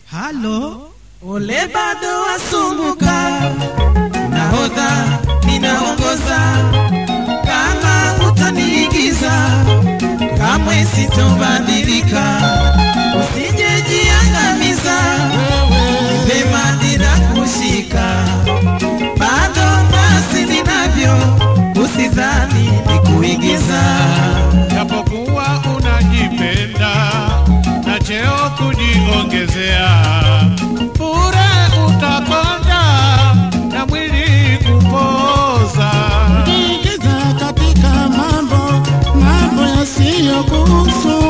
halo ole bado wasumbuka nahodha ninaongoza kama utaniigiza kamwe sitobadilika usijejiangamiza vema dira kushika bado basi ninavyo usidhani ni kuigiza japokuwa unajipenda na cheo kujiongezea, bure utakonda na mwili kupoza. Kujiingiza katika mambo mambo yasiyokuhusu.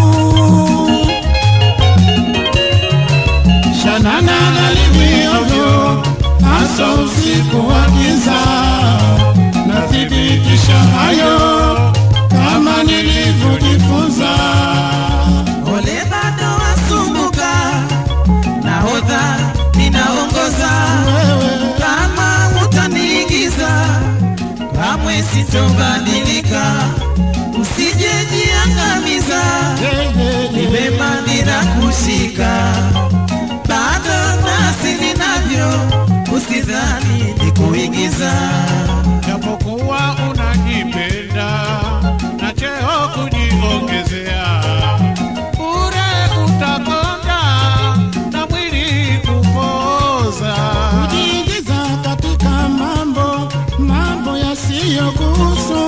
Shanana nalimi ovyo, hasa usiku wa giza. Nathibitisha hayo kama nilivyojifunza. ole bado wasumbuka nahodha ninaongoza Wewe kama utaniigiza kamwe sitobadilika usijejiangamiza yeye ni vema bila kushika bado nasi ninavyo usidhani ni kuigiza japokuwa unajipenda na cheo kujiongezea, bure utakonda na mwili kupoza. kujiingiza katika mambo mambo yasiyokuhusu.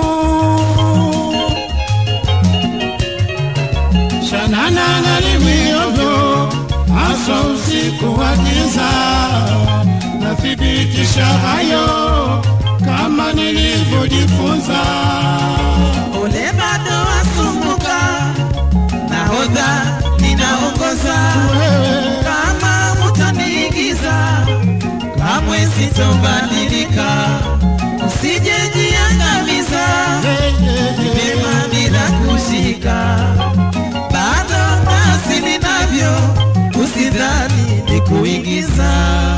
Shanana nalimi ovyo, hasa usiku wa giza. Nathibitisha hayo kama nilivyojifunza. ole bado wasumbuka nahodha ninaongoza Wewe kama utaniigiza kamwe sitobadilika usijejiangamiza vema bila kushika bado nasi ninavyo usidhani ni kuigiza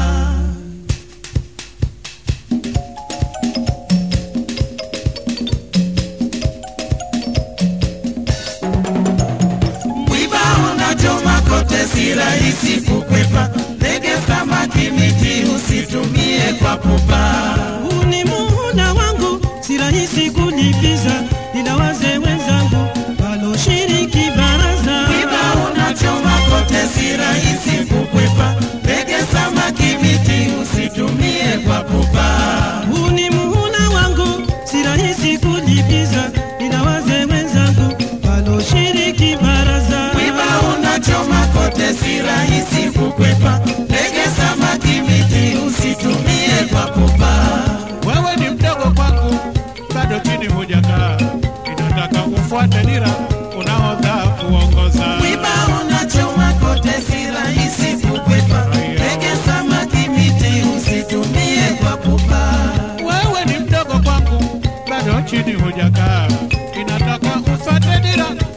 mwiba unachoma kote si rahisi kukwepa ndege samaki miti usitumie kwa pupa huu ni muhula wangu, si rahisi kulipiza, ila wazee wenzangu waloshiriki baraza. mwiba unachoma kote si rahisi kukwepa ndege samaki miti usitumie kwa pupa Huu ni muhula wangu, si rahisi kulipiza, ila wazee wenzangu waloshiriki baraza. mwiba unachoma kote si rahisi kukwepa ndege samaki miti usitumie kwa pupa Wewe ni mdogo kwangu, bado chini hujakaa, inataka ufuate dira unaodha kuongoza. mwiba unachoma kote si rahisi kukwepa ndege samaki miti usitumie kwa pupa Wewe ni mdogo kwangu, bado chini hujakaa, inataka ufuate dira